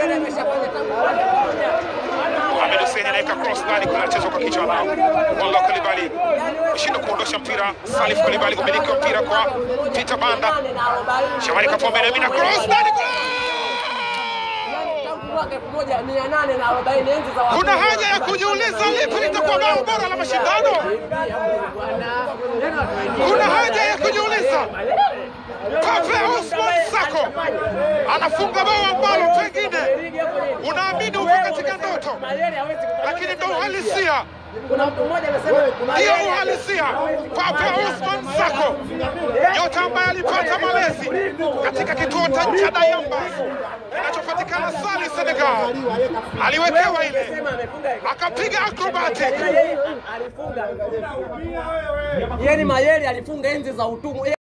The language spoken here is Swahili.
Mohamed Hussein anaweka cross ndani kule, anachezwa kwa kichwa nao Wallah Kulibali shindwa kuondosha mpira. Salif Kulibali kumiliki wa mpira kwa Peter Banda. Shamari Kapombe na mina cross ndani kule. Kuna haja ya kujiuliza lipi litakuwa bao bora la mashindano. Kuna haja ya kujiuliza. Pape Osman Sako anafunga bao ambalo pengine unaamini uko katika ndoto, lakini ndo uhalisia, ndiyo uhalisia. Pape Osman Sako, nyota ambaye alipata malezi katika kituo cha Dayamba kinachopatikana Sali, Senegal, aliwekewa ile akapiga acrobatic Yeye ni Mayele alifunga enzi za utumwa.